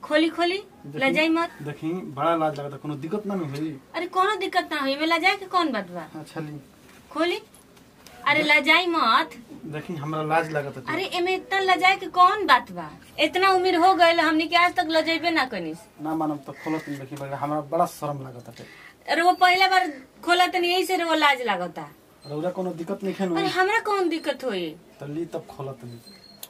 खोली खोली देखी- लजाई मत देखी बड़ा लाज लगता कोनो दिक्कत ना न होई अरे कोनो दिक्कत ना हुई में लजाए के कौन बात बा अच्छा ली खोली अरे लजाई मत देखी हमरा लाज लगता अरे एमे इतना लजाए के कौन बात बा इतना उम्र हो गए हमनी के आज तक लजेबे ना कनिस ना मानब तो खोलत नहीं देखी बड़ा हमरा बड़ा शर्म लगता है अरे वो पहला बार खोला तनी यही से वो लाज लागता रौरा कोनो दिक्कत नहीं खेन अरे हमरा कौन दिक्कत होई तो ली तब खोलत नहीं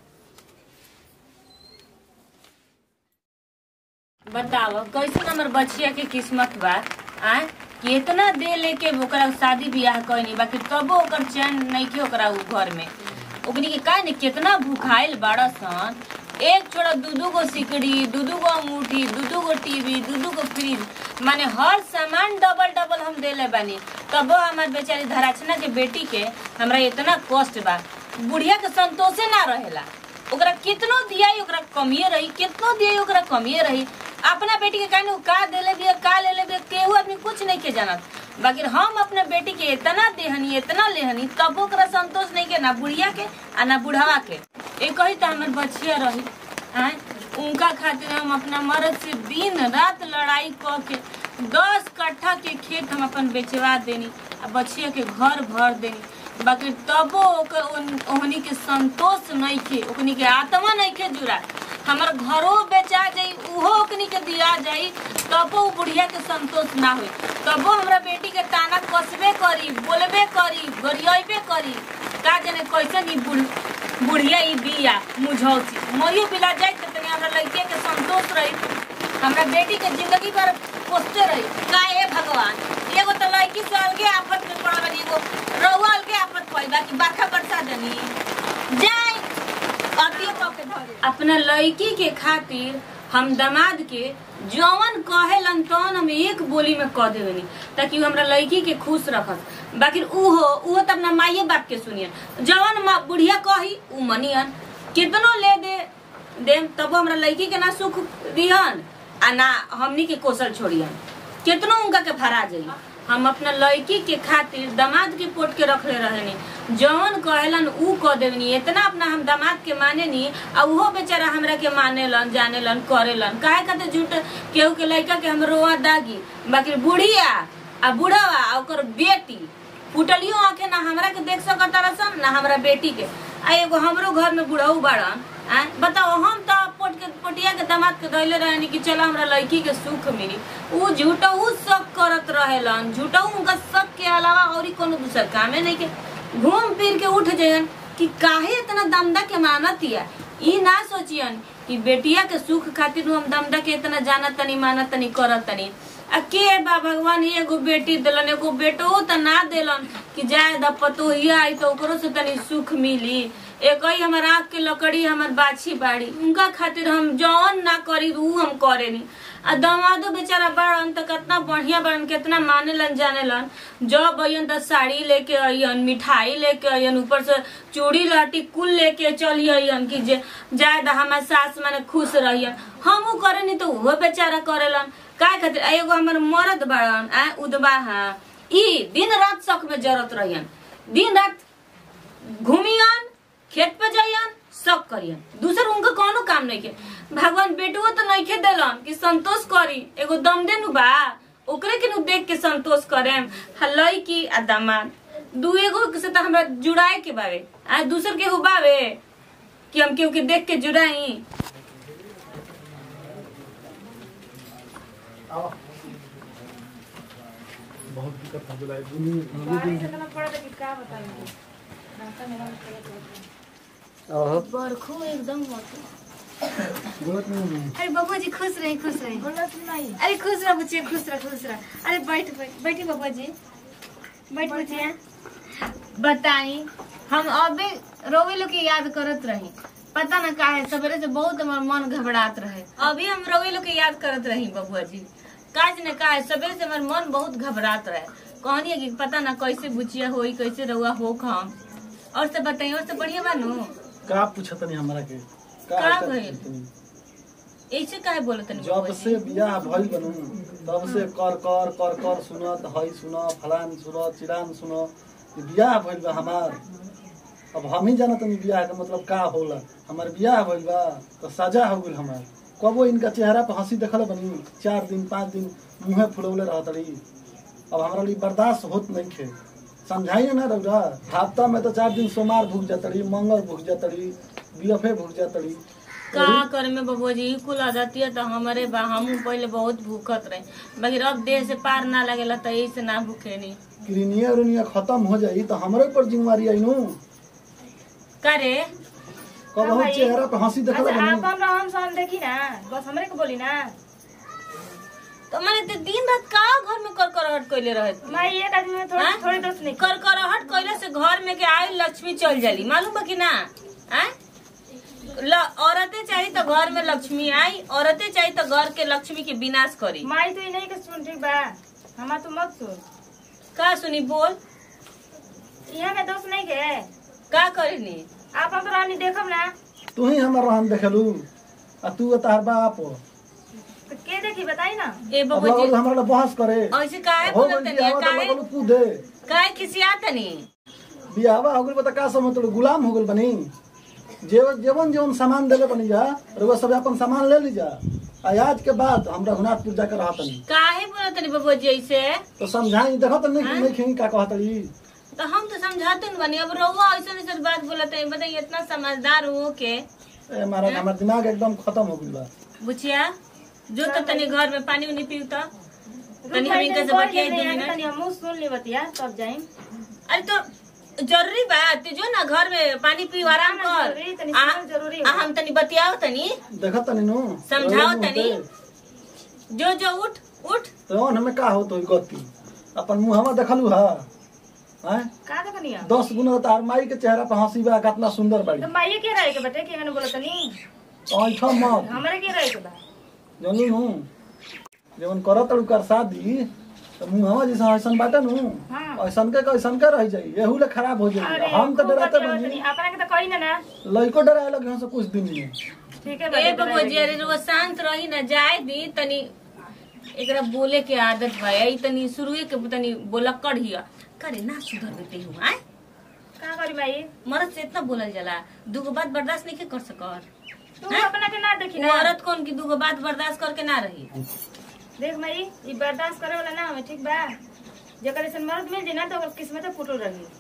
बताओ कैसे हमर बचिया के किस्मत बा आ कि इतना दे लेके ओकरा शादी बियाह कैनी बाकी तबो ओकर चैन नइखे ओकरा उ घर में ओकनी के का ने कितना भूखाइल बाड़ा सन एक छोड़ा दू दू गो सिकड़ी दू दू गो अंगूठी दू दू गो टीवी दू दू गो फ्रिज माने हर सामान डबल डबल हम देले बानी तबो हमार बेचारी धराचना के बेटी के हमरा इतना कष्ट बा बुढ़िया के संतोषे ना रहेला ओकरा कितनो दिया ओकरा कमिए रही कितनो दिया ओकरा कमिए रही अपना बेटी के कहने का देले बिया का ले ले बिया केहू आदमी कुछ नहीं के जानत बाकी हम अपने बेटी के इतना देहनी इतना लेहनी तब ओकरा संतोष नहीं के ना बुढ़िया के आ ना बुढ़ावा के एक ही तो हमर बचिया रही आय उनका खातिर हम अपना मर्द से दिन रात लड़ाई क के दस कट्ठा के खेत हम अपन बेचवा देनी आ बचिया के घर भर देनी बाकी तबो ओकर ओन- ओहनी के संतोष नहीं खे ओकनी के आत्मा नहीं खे जुड़ा हमर घरो बेचा जाई उहो ओकनी के दिया जाई तबो उ बुढ़िया के संतोष ना होई तबो हमरा बेटी के ताना कसबे करी बोलबे करी गरियाबे करी का जाने कैसे नी बुढ़ बुढ़िया ई बिया मुझौसी मरियो बिला जाए त तनी हमरा लड़के के संतोष रही हमरा बेटी के जिंदगी भर पोसते रही का हे भगवान एगो तो लड़की से अलगे आफत में पड़ा बनी एगो रउआ अलगे आफत पड़ी बाकी बरखा बरसा देनी जाए अतियो कह के धरे अपना लड़की के खातिर हम दामाद के जवन कहेलन तवन हम एक बोली में कह देवनी ताकि उ हमरा लड़की के खुश रखस बाकी उहो उहो त अपना माइये बाप के सुनियन जवन माँ बुढ़िया कही उ मनियन कितनो ले दे देम तब हमरा लड़की के ना सुख दिहन आ ना हमनी के कोसल छोड़ियन कितनो उनका के भरा जाई हम अपना लड़की के खातिर दामाद के पोट के रखले रहनी जवन कहेलन ऊ कह देवनी इतना अपना हम दामाद के माने नी आ उहो बेचारा हमरा के मानेलन जानेलन करेलन काहे खातिर झूठ केहू के लड़का के हम रोआ दागी बाकी बुढ़िया आ बुढ़ावा आ ओकर बेटी फुटलियो आंखे ना हमरा के देख सकत रसन ना हमरा बेटी के आ एगो हमरो घर में बुढ़ऊ बाड़न आ बताओ हम तो पोट के पोटिया के दामाद के धैले रहनी कि चलो हमरा लड़की के सुख मिली ऊ झूठऊ शक करत रहेलन झूठऊ उनका शक के अलावा और कोनो दूसर कामे नहीं के घूम फिर के उठ जायन कि काहे इतना दमदा के मानत या ई ना सोचियन कि बेटिया के सुख खातिर हम दमदा के इतना जानत तनी मानत तनी करत तनी आ के बा भगवान एगो बेटी दिलन एगो बेटो त ना दिलन कि जाए द पतोहिया आई तो ओकरो से तनी सुख मिली एक ही हमर आँख के लकड़ी हमर बाछी बाड़ी उनका खातिर हम जौन ना करी ऊ हम करेनी आ दमादो बेचारा बड़न त कितना बढ़िया बड़न कितना मानेलन जानेलन जब अयन त साड़ी लेके अयन मिठाई लेके अयन ऊपर से चूड़ी लहटी कुल लेके चली अयन कि जे जाए द हमार सास माने खुश रहियन हमू करेनी तो उहो बेचारा करेलन का खातिर आ एगो हमर मरद बड़न आ उदबा हा ई दिन रात शौक में जरूरत रहियन दिन रात घूमियन खेत पे जाइयन सब करियन दूसर उनका कोनो काम नहीं के भगवान बेटुओ तो नहीं खे दिलन कि संतोष करी एगो दम दे नु बा ओकरे के नु देख के संतोष करेम हलई की आ दामाद दू एगो से तो हमरा जुड़ाए के बावे आ दूसर के हो बावे कि हम केहू के देख के जुड़ाई आओ बहुत दिक्कत हो गई दुनिया ओहो बरखो एकदम गलत नहीं अरे बबुआ जी खुश रही खुश रही अरे खुश रह बच्चे खुश रह खुश रह अरे बैठ बैठ बैठी बबुआ जी बैठ बच्चिया बताई हम अबे रोवे लोग के याद करत रही पता न का है सवेरे से बहुत हमार मन घबरात रहे अभी हम रोवे लोग के याद करत रही बबुआ जी काज ने का है सवेरे से हमार मन बहुत घबरात रहे कहनी है कि पता ना कैसे बुचिया होई कैसे रहुआ हो हम और से बताई और से बढ़िया बानू का पूछत नहीं हमरा के का का भइल? ऐसे काहे बोलत नहीं जब से बियाह भइल बनू तब से कर कर कर कर सुनत हई सुन फलान सुन चिरान सुन ई बियाह भइल बा हमार अब हम ही जानत नहीं बियाह के मतलब का होला हमार बियाह भइल बा तो सजा हो गइल हमार कबो इनका चेहरा पे हंसी देखल बनी चार दिन पाँच दिन मुँहे फुलौले रहत रही अब हमरा लिए बर्दाश्त होत नहीं खे समझाइए ना रौरा हफ्ता में तो चार दिन सोमवार भूख जात रही मंगल भूख जात रही बीएफए भूख जात रही का करे में बबुआ जी कुल आदतिया तो हमारे बा हमू पहले बहुत भूखत रहे बाकी अब देह से पार ना लगेला तो यही से ना भूखे नहीं क्रीनिया उनिया खत्म हो जाई तो हमरे पर जिम्मेवारी आई नु करे कब हम चेहरा पे हंसी देखल अच्छा बनी आपन रहन सहन देखी ना बस हमरे के बोली ना तो मैंने तो दिन रात का घर में कर करहट कैले रहे माई एक आदमी में थोड़ी हाँ? थोड़ी दोस्त नहीं कर करहट कैले से घर में के आई लक्ष्मी चल जाली मालूम बा कि ना आय? ल- औरतें चाहिए तो घर में लक्ष्मी आई औरतें चाहिए तो घर के लक्ष्मी के विनाश करी माई तो नहीं के सुन ठीक बा हमा तो मत सुन का सुनी बोल यहाँ में दोस्त नहीं के का करेनी आप हम तो रहनी देखब ना तू ही हमर रहन देखलू आ तू तार बाप तो के देखी बताई ना ए अब बबुआ जी लगल हमरा ले बहस करे ऐसे काहे हो बोलत गई तनी बियाह तो काहे लगल कूदे काहे खिसिया तनी बियाहवा हो गइल बता का समझ तोड़ गुलाम हो गइल बनी जेवन जेवन जेवन सामान देले बनी जा रउआ सब अपन सामान ले ली जा आ आज के बाद हमरा हुनारपुर जाकर रहतनी काहे बोलत तनी बबुआ जी ऐसे तो समझाई देखत नहीं हाँ? नहीं खी का कहतड़ी तो हम तो समझाते न बनी अब रहुआ ऐसा ऐसा बात बोलत है बताइए इतना समझदार हो के ए महाराज हमर दिमाग एकदम खत्म हो गइल बा बुचिया जो तो तनी घर में पानी उनी पीऊ तो तनी हम रुक इनका से जाई, बतियाई दो तनी मिनट तनी हमहू सुन ली बतिया तब जाई अरे तो जरूरी बात जो ना घर में पानी पी आराम ना, कर जरूरी, तनी आ- सुनल जरूरी आ, बा। हम तनी बतियाओ तनी देखत तनी नु समझाओ रउआ मुंह तनी। पे। जो जो उठ उठ रउआ हमें का हो तो गति अपन मुंहवा देखलू हा हैं का देखनी है दस गुना तार माई के चेहरा पे हंसी बा कितना सुंदर बाड़ी तो माई के रहे के बेटे के मैंने बोला तनी ऐठा मत हमरे के रहे के बा जानू नु जवन करत तड़ू कर शादी तो मुंहवा जैसा ऐसन बाटे नु हाँ। ऐसन के ऐसन के रह जाई एहू ले खराब हो जाई अरे हम तो खूब डराते बतियावत बनी तनी अपना के तो कही ना ना लइको डराए लगे से कुछ दिन में ठीक है ए बेटे, बबुआ जी अरे वो शांत रही ना जाए दी तनी एकरा बोले के आदत बा ई तनी शुरुए के तनी बोलक्कड़ हिया करे ना सुधर बेटे हूँ आय का करी माई मर्द से इतना बोलल जाला दूगो बात बर्दाश्त नहीं कर सकर तू अपना के ना देखी वो ना औरत कौन की दूगो बात बर्दाश्त करके ना रही देख माई ई बर्दाश्त करे वाला ना हमें ठीक बा जेकर ऐसे मर्द मिल जाए ना तो ओकर किस्मत फुटल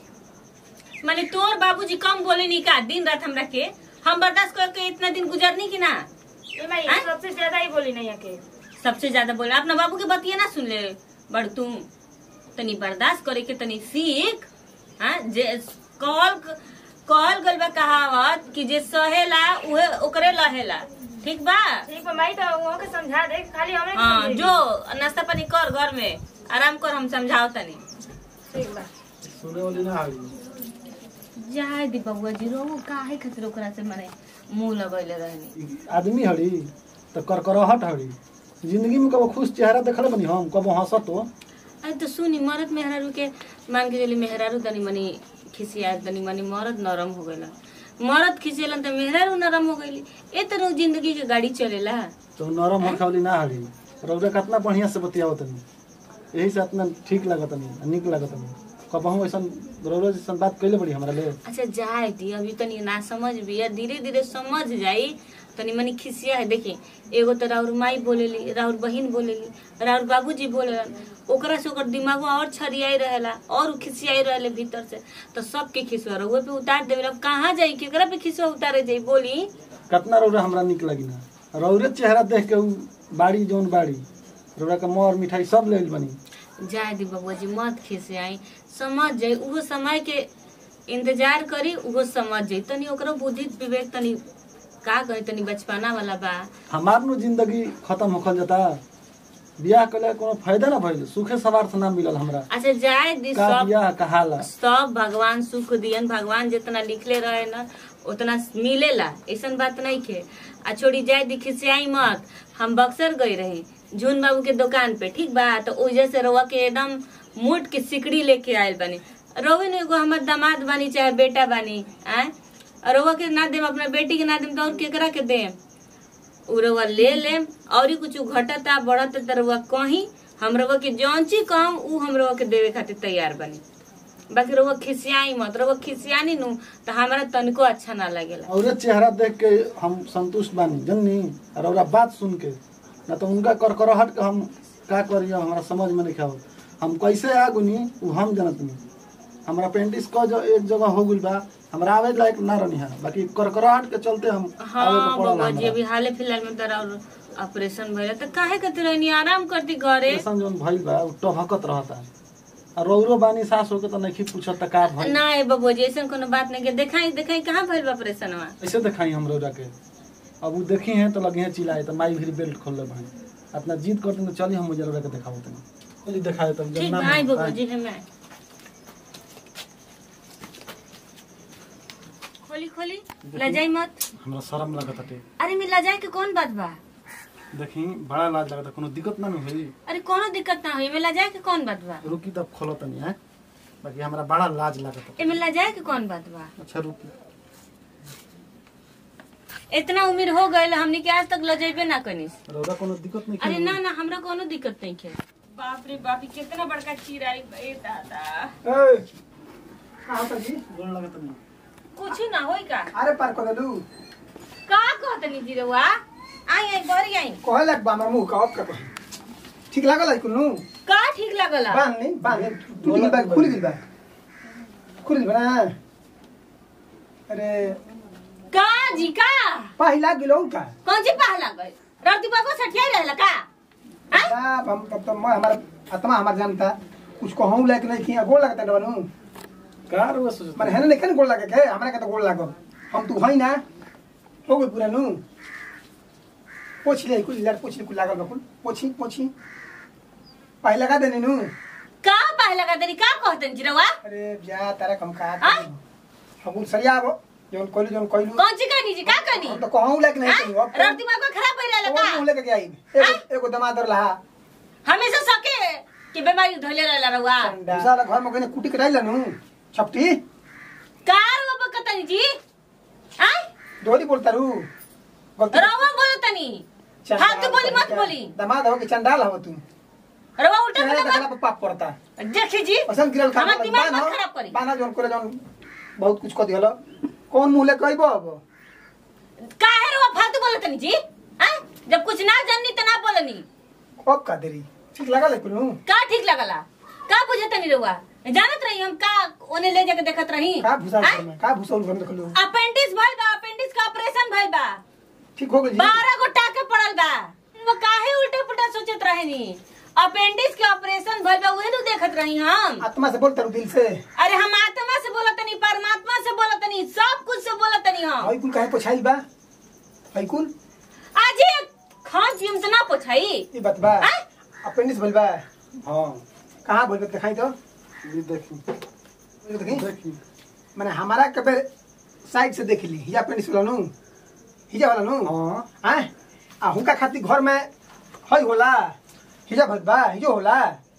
रही माने तोर बाबूजी कम बोले नहीं का दिन रात हमरा के हम बर्दाश्त करके इतना दिन गुजरनी की ना ए माई हैं? सबसे ज्यादा ही बोली नहीं है के सबसे ज्यादा बोले अपना बाबू के बतिया ना सुन ले बड़ तुम तनी बर्दाश्त करे के तनी सीख हाँ जे कहल कहल गल बा कहावत कि जे सहेला उहे ओकरे लहेला ठीक बा ठीक बा माई तो वो के समझा दे खाली हमरे के हाँ समझेगी। जो नाश्ता पानी कर घर में आराम कर हम समझाओ तनी ठीक बा सुने वाली ना आई जाए दी बबुआ जी रो काहे खातिर ओकरा से माने मुंह लगैले रहनी ई आदमी हड़ी तो करकराहट हड़ी जिंदगी में कबो खुश चेहरा देखले बनी हम कबो हंसत हो अरे तो सुनी मरद मेहरारू के मान के चली मेहरारू तनी मनी खिसिया तनी मनी मरद नरम हो गइला मरद खिसियलन त मेहरारू नरम हो गइली ए तरह जिंदगी के गाड़ी चलेला तो नरम होखे वाली ना हड़ी रौदा कितना बढ़िया से बतियावत तनी यही से इतना ठीक लागत तनी निक लागत तनी कबहू ऐसन रौदा जैसन बात कैले बड़ी हमरा ले अच्छा जाए दी अभी तनी ना समझ भी है धीरे धीरे समझ जाई तनी मनी खिसिया है देखी एगो तो राउर माई बोलेली राउर बहिन बोलेली राउर बाबूजी बोलेलन ओकरा से ओकर दिमागो और छरियाई रहेला और उ खिसियाई रहेले भीतर से तो सबके खिसुआ रहुए पे उतार देवे अब कहाँ जाई केकरा पे खिसुआ उतारे जाई बोली कितना रौदा हमरा निक लगी ना रौरे चेहरा देख के उ बाड़ी जौन बाड़ी रौदा के मोर मिठाई सब ले आइल बनी जाए दी बबुआ जी मत खिसियाई समझ जाई उहो समय के इंतजार करी उहो समझ जाई तनी ओकरो बुद्धि विवेक तनी का कही तनी बचपना वाला बा हमार नु जिंदगी खत्म होखल जाता बियाह कले कोनो फायदा ना भइल सुखे सवार से ना मिलल हमरा अच्छा जाए दी का सब बियाह कहाला सब भगवान सुख दियन भगवान जितना लिखले रहे न उतना मिलेला ऐसन बात नहीं के आ छोड़ी जाए दी खिसियाई मत हम बक्सर गई रही जून बाबू के दुकान पे ठीक बा तो ओजे से रउआ के एकदम मोट के सिकड़ी लेके आयल बनी रउए ने एगो हमर दामाद बानी चाहे बेटा बानी आय और रउआ के ना देम अपना बेटी के ना देम तो और केकरा के देम उ रउआ ले लेम और कुछ घटता बढ़ता त रउआ कहीं हम रउआ के जौन चीज कहम उ हम रउआ के देवे खातिर तैयार बनी बाकी रउआ खिसियाई मत रउआ खिसियानी नु तो हमरा तनिको अच्छा ना लगेला और चेहरा देख के हम संतुष्ट बानी जननी और ओकरा बात सुन के ना तो उनका करकराहट के हम का करिए हमारा समझ में नहीं खाओ हम कैसे आ गुनी उ हम जनत नहीं हमारा पेंटिस क जो एक जगह हो गइल बा हमरा आवे लायक ना रहनी है बाकी करकराहट के चलते हम आवे हाँ के पड़ल बाबा जी हमरा अभी हाले फिलहाल में तोरा ऑपरेशन भइल तो काहे के रहनी आराम करती घरे ऐसन जौन भइल बा उ टभकत रहता और रौरो बानी सास होके तो नहीं पूछत त का भइल ना ए बाबू जी ऐसा कोनो बात नहीं के देखाई देखाई कहाँ भइल बा ऑपरेशनवा ऐसे दिखाई हम रौरा के अब उ देखी हैं तो लगे हैं चिल्लाए तो माई भी बेल्ट खोल ले भाई अपना जीत करते तो चलिए हम मुझे रौरा के दिखाओ तनी चलिए दिखाए तब ठीक भाई बाबू जी हमें खोली खोली लजाई मत हमरा शर्म लगत हटे अरे मैं लजाए के कौन बात बा देखी बड़ा लाज लगता कोनो दिक्कत ना न होई अरे कोनो दिक्कत ना हुई मैं लजाए के कौन बात बा रुकी तब खोलो तनी है बाकी हमरा बड़ा लाज लगत एमे लजाए के कौन बात बा अच्छा रुकी इतना उम्र हो गए हमने के आज तक लजेबे ना कनिस रौरा कोनो दिक्कत नहीं अरे ना ना हमरा कोनो दिक्कत नहीं है बाप रे बाप ई कितना बड़का चिराई ए दादा ए कहाँ पर जी गोड़ लगत नहीं कुछ ना होई का अरे पार कर दलू का कहतनी जी रउआ आई आई बरी आई कहे लग बा हमर मुंह का ऑफ कर ठीक लागल है कुनु का ठीक लागला बांध नहीं बांध नहीं टूट गइल बा खुल गइल बा खुल गइल बा ना अरे का जी का पहिला गिलो का कौन सी पहला गए रति बाबू सठिया रहला का हैं? बाप हम तब तो मैं हमारा आत्मा हमार जानता कुछ कहूं लायक नहीं किया गोल लगता डबनू का रौरा सोचत माने है नहीं गोल लगे के हमरा के तो गोल लागो हम तू हई ना हो गई पूरा नू पोछ ले कुछ लड़ पोछ ले कुछ लागल बा कुल पोछी पोछी पहिला का देने नू का पहला का तरी का कहतन जी रउआ अरे जा तारा कम का आय? हम सरिया आबो जोन कोइलू जोन कोइलू कौन सी कहनी जी का कहनी हम तो कहूं लायक नहीं कहियो अब रति बाबू खराब हो रहला कौन मुंह का लेके आई एगो एगो दमादर लहा हमेशा सके कि बीमारी धोले रहला रउआ दूसरा घर में कने कुटी कटाई लनु छपटी का रउआ बकतनी जी हैं दोरी बोलता रू गलती रउआ बोलतनी फालतू बोली मत बोली दमाद हो के चंडाल हो तू रउआ उल्टा चेहरा पुल्टा देखला पे पाप पड़ता मत देखी जी असन गिरल खा हमार दिमाग मत खराब करी बाना जोन करे जोन बहुत कुछ क दिहलो कौन मुंह ले कहबो अब काहे रउआ फालतू बोलतनी जी हैं जब कुछ ना जाननी त ना बोलनी अब का देरी ठीक लगा ले कुनु का ठीक लगला का बुझतनी रउआ जानत रही हम का ओने ले जाके देखत रही का भूसा हैं? में का भूसा घर में देखलू अपेंडिक्स भइल बा अपेंडिक्स का ऑपरेशन भइल बा ठीक हो गेल जी बारह गो टाके पड़ल बा वो काहे उल्टा पुल्टा सोचत रहनी अपेंडिक्स के ऑपरेशन भइल बा उहे नु देखत रही हम आत्मा से बोलता रू दिल से अरे हम आत्मा से बोलतनी परमात्मा से बोलतनी सब कुछ से बोलतनी हम हई कुल काहे पोछाई बा हई कुल आज ये खान पीम से ना पूछाई ई बात बा हैं? अपेंडिक्स भइल बा हां कहाँ बोल दिखाई तो ये देखी देखी देखी मैंने हमारा कबे साइड से देख ली हिजा अपेंडिक्स वाला नु हिजा वाला नु हां हैं आ हुनका खातिर घर में हई होला हिजा भइल बा हिजो होला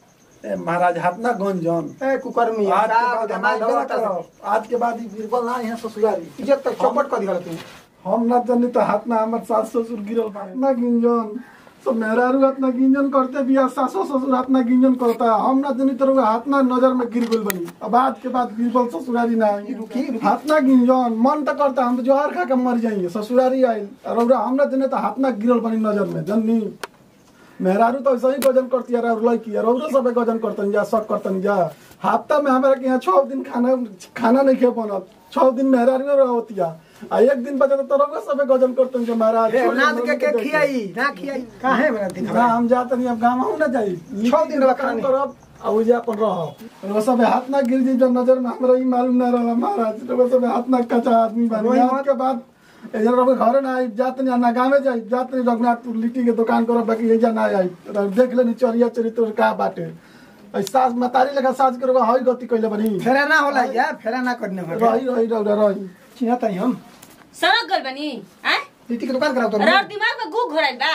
ए महाराज हाथना गंजन ए कुकर्मी आज के साहब बाद धमाल हमारे होता करब। आज के बाद ई बीरबल ना यहाँ ससुरारी इज्जत तक चौपट कर दिहल तू हम ना जानी तो हाथ ना हमर सास ससुर गिरल बा ना गिंजन सब मेहरारू हाथ ना गिंजन करते बिया सासो ससुर हाथ ना गिंजन करता हम ना जानी तो रउआ हाथ ना नजर में गिर गइल बनी अब आज के बाद बीरबल ससुरारी ना आई रुकी, रुकी। हाथ ना गिंजन मन तो करता हम तो जोहर खा के मर जाएंगे ससुरारी आइल और रउरा हम ना जाने तो हाथ ना गिरल बनी नजर में जननी मेहरारू तो ऐसे ही गजन करती है और लड़की है रउरो सबे गजन करतन जा सब करतन जा हफ्ता में हमारे के यहाँ छह दिन खाना खाना नहीं खे बनत छह दिन मेहरारू रहतिया आ एक दिन बचा तो रउरो सबे गजन करतन जे महाराज रे छोड़ नाद दे, के के देख के। खियाई ना खियाई काहे बना दिन ना हम जात नहीं अब गाँव ना जाई छह दिन रखा काम नहीं। करब आ उजे अपन रह वो सब हाथ ना गिर जी जब नजर में हमरा ही मालूम ना रहला महाराज वो सब हाथ ना कचा आदमी बन रोई आज मत। के बाद एजन रब घर ना आई जात नहीं ना गाँव जाई जात नहीं रघुनाथपुर लिट्टी के दुकान करब बाकी एजा ना आई रब देख लेनी चरिया चरित्र का बाटे ऐ सास मतारी लगा सास के रबा हई गति कइले बनी फेरा ना होला या फेरा ना करने भर रही रही रही रही चिन्हता ही हम सड़क गल बनी हैं लिट्टी के दुकान कराओ तो रर दिमाग में गु घोराइल बा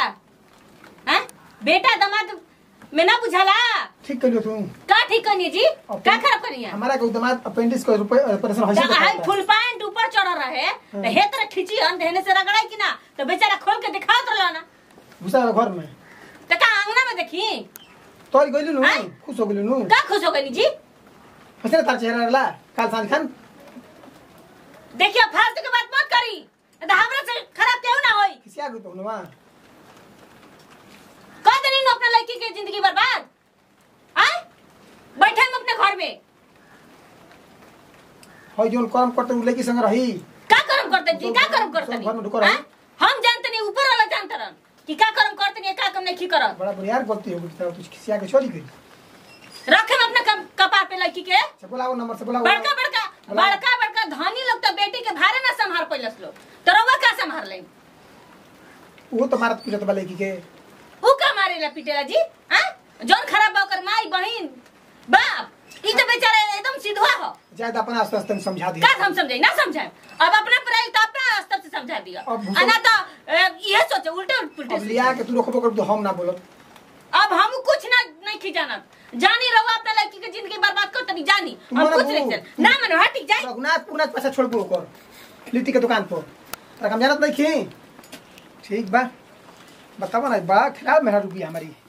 हैं बेटा दामाद में ना बुझाला ठीक करियो तू का ठीक करनी जी का खराब करनी है हमारा के दमाद अपेंडिक्स को रुपए ऑपरेशन तो हसी हाई फुल पैंट ऊपर चढ़ रहे तो हे तरह खींची हम देने से रगड़ाई कि ना तो बेचारा खोल के दिखात रहला ना घुसा घर में तो का अंगना में देखी तोरी गइलु नु आय? खुश हो गइलु नु का खुश हो गई जी कैसे तार चेहरा रहला काल सांझ खान देखिए फालतू के बात मत करी नहीं तो हमरा से खराब क्यों ना होई किसी आगु तो हुआ कह देनी न अपने लड़की की जिंदगी बर्बाद आए बैठे हम अपने घर में हई जोन कर्म करते उ लड़की संग रही का कर्म करते जी का कर्म करते सब घर में नहीं ढुको रहो। हाँ? हम जानते नहीं ऊपर वाला जानते रहन कि का कर्म करते नहीं का कर्म नहीं करत बड़ा बुनियार गलती हो गई तू किसी आगे छोड़ी गई रखे हम अपने कप- कपार पे लड़की के से बोलाओ नंबर से बोलाओ बड़का बड़का हेलो। बड़का बड़का धनी लोग तो बेटी के भारे ना संभाल पैलस लोग तो रउआ का संभाल ले वो तो मारत पीटत बा लड़की के ऊ का मारेला पिटेला जी हां जौन खराब बा ओकर माई बहिन बाप ई तो बेचारा एकदम सीधा हो ज्यादा अपना आस्ते आस्ते समझा दिया का हम समझे ना समझाए अब अपना पढ़ाई तो अपना स्तर से समझा दिया अब भूसो- अना तो अ, ये सोचे उल्टे उल्टे अब लिया के तू रोकबो कर तो हम ना बोलब अब हम कुछ ना नहीं खिजानत जानी रहो अपना लड़की के जिंदगी बर्बाद कर तनी जानी तुम हम मना कुछ वो। नहीं चल ना मनो हटी जाए रघुनाथ पुरनाथ पैसा छोड़ को कर लिट्टी के दुकान पर तक हम जानत नहीं खी ठीक बा बतावा ना बा खराब मेरा रुपया हमारी